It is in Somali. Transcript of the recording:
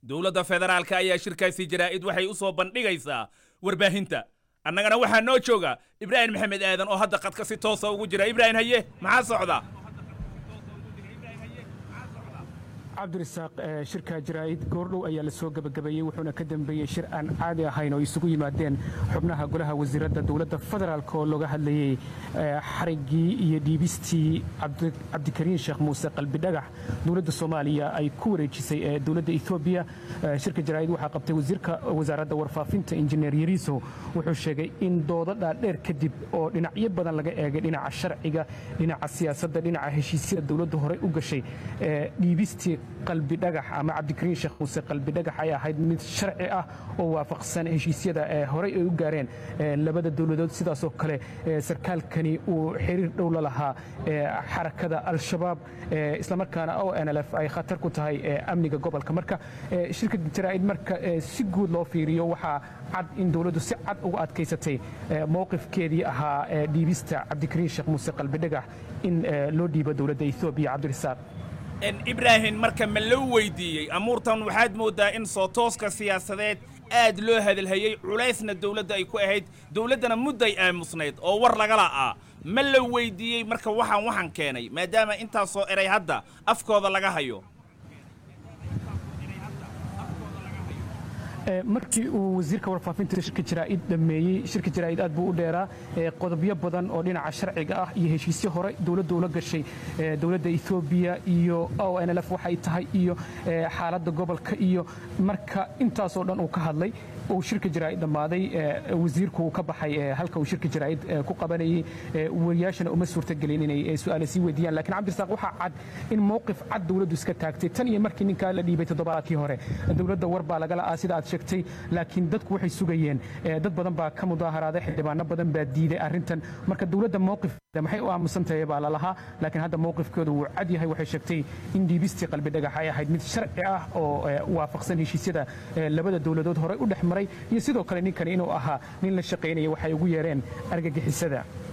dowladda federaalka ayaa shirkaasi jaraa'id waxay u soo bandhigaysaa warbaahinta annagana waxaa noo jooga ibraahim maxamed aadan oo hadda qadka si toosa ugu jira ibraahim haye maxaa socda cabdirasaaq shirka jaraa'id goordhow ayaa la soo gebagabeeyey wuxuuna ka dambeeyey shir aan caadi ahayn oo isugu yimaadeen xubnaha golaha wasiiradda dowladda federaalk oo looga hadlayey xariggii iyo dhiibistii cabdikariin sheekh muuse qalbidhagax dowladda soomaaliya ay ku wareejisay dowladda etoobiya shirka jaraa'id waxaa qabtay wasiirka wasaaradda warfaafinta injineer yariiso wuxuu sheegay in doodo dhaadheer kadib oo dhinacyo badan laga eegay dhinaca sharciga dhinaca siyaasadda dhinaca heshiisyada dowladda horey u gashay dhiibistii qalbi dhagax ama cabdikariin sheekh muuse qalbi dhagax ay ahayd mid sharci ah oo waafaqsan heshiisyada horey ay u gaareen labada dowladood sidaasoo kale sarkaalkani uu xiriir dhow la lahaa xarakada al-shabaab islamarkaana o n l f ay khatar ku tahay amniga gobolka marka shirka jaraa'id marka si guud loo fiiriyo waxaa cad in dowladdu si cad uga adkaysatay mowqifkeedii ahaa dhiibista cabdikariin sheekh muuse qalbi dhagax in loo dhiibo dowladda etoobiya cabdirasaaq ibraahim marka ma loo weydiiyey amuurtan waxaad mooddaa in soo tooska siyaasadeed aad loo hadalhayey culaysna dawladda ay ku ahayd dawladdana mudday aamusnayd oo war lagala ah ma la weydiiyey marka waxaan waxaan keenay maadaama intaasoo eray hadda afkooda laga hayo markii uu wasiirka warfaafinta shirka jaraa'id dhammeeyey shirka jaraa'id aad buu u dheeraa qodobyo badan oo dhinaca sharciga ah iyo heshiisyo hore dowladda ula gashay dowladda etoobiya iyo o n l f waxay tahay iyo xaaladda gobolka iyo marka intaasoo dhan uu ka hadlay uu shirka jaraa'id dhammaaday wasiirku uu ka baxay halka uu shirka jaraa'id ku qabanayey wariyaashana uma suurtagelin inay su'aale sii weydiiyaan laakiin cabdirasaaq waxaa cad in mowqif cad dowladdu iska taagtay tan iyo markii ninkaa la dhiibay toddobaadkii hore dowladda war baa lagala ah sida aad sheegtay laakiin dadku waxay sugayeen dad badan baa ka mudaaharaaday xildhibaano badan baa diiday arrintan marka dowladda mowqifkeeda maxay u aamusan tahay baa lalahaa laakiin hadda mowqifkeedu wuu cad yahay waxay sheegtay in dhiibistii qalbi dhagax ay ahayd mid sharci ah oo waafaqsan heshiisyada labada dowladood horey u dhex maray iyo sidoo kale ninkani inuu ahaa nin la shaqaynaya waxay ugu yeereen argagixisada